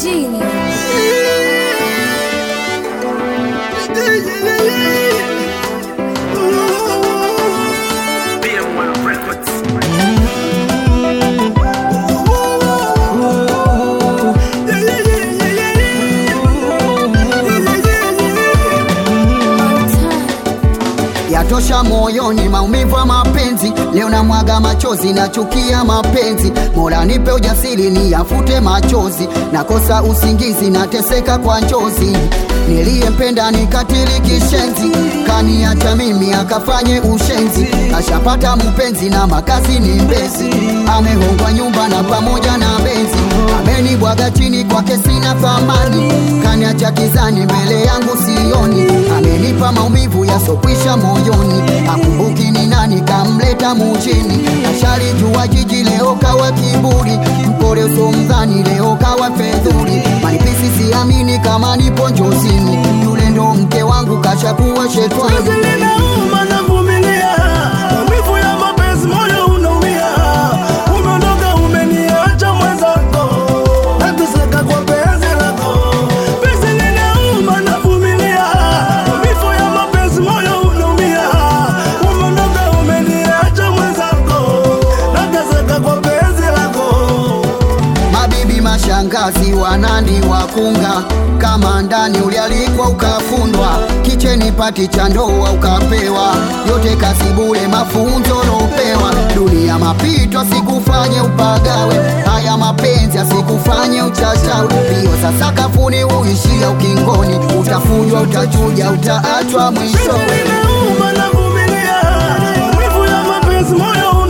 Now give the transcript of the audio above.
Genius. BM1 Records. On time. yatosha moyoni maumivu ya mapenzi leo na mwaga machozi nachukia mapenzi mola nipe ujasiri niyafute machozi nakosa usingizi nateseka kwa njozi niliyempenda nikatili kishenzi kaniacha mimi akafanye ushenzi ashapata mpenzi na makazi ni mbezi amehongwa nyumba na pamoja na benzi amenibwaga chini kwake sina thamani kaniacha kizani mbele yangu sioni amenipa maumivu yasokwisha moyoni akumbuki ni nani kamleta mujini ashalijua jiji leo kawa kiburi mpole usomdhani leo kawa fedhuri manipisi siamini kama nipo njozini yule ndo mke wangu kashakuwa shetwani Linauma navumilia maumivu ya mapenzi, moyo unaumia. Umeondoka, umeniacha mwenzako, nateseka kwa penzi lako. Penzi linauma navumilia maumivu ya mapenzi, moyo unaumia. Umeondoka, umeniacha mwenzako, nateseka kwa penzi lako. mabibi mashangazi wanani wakunga kama ndani ulialikwa ukafundwa kicheni pati cha ndoa ukapewa yote kazi bure mafunzo lopewa dunia mapito asikufanye upagawe haya mapenzi asikufanye uchachawe pio sasa kafuni uishia ukingoni utafujwa utachuja utaachwa mwishowe Linauma navumilia maumivu ya mapenzi, moyo